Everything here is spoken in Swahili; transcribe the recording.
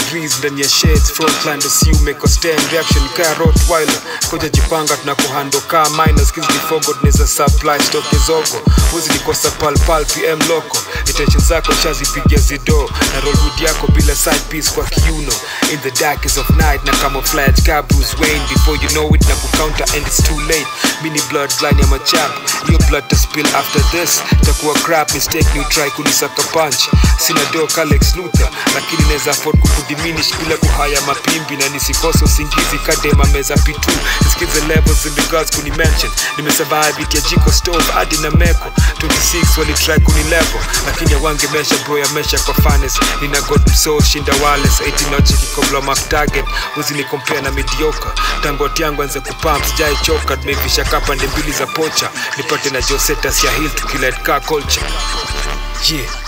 breeze ndani ya shades frontline ndo si umeko stand reaction kaa rottweiler koja jipanga tunakuhando kaa minor skills before god neza supply stock zogo huzi nikosa pal pal pm loco intention zako shazipigia zido na rollwood yako bila side piece kwa kiuno in the darkest of night na camouflage ka Bruce Wayne before you know it na kucounter and it's too late mini bloodline ya machap hiyo blood to spill after this takuwa crap mistake ni try kunisaka punch sina do Alex Luthor lakini naweza afford kukudiminish bila kuhaya mapimbi na nisikose usingizi kadema meza pitu nisikize levels in regards kuni mention nimesurvive it ya jiko stove hadi na meko 26 wali try kuni level lakini awangemesha bro ya mesha kwa fanes nina god so shinda wales 18 noche kikobla mark target uzini compare na mediocre tangot yangu anze kupump sijai choka tumevisha kapande mbili za pocha nipate na josetas ya hill tukilet car culture yeah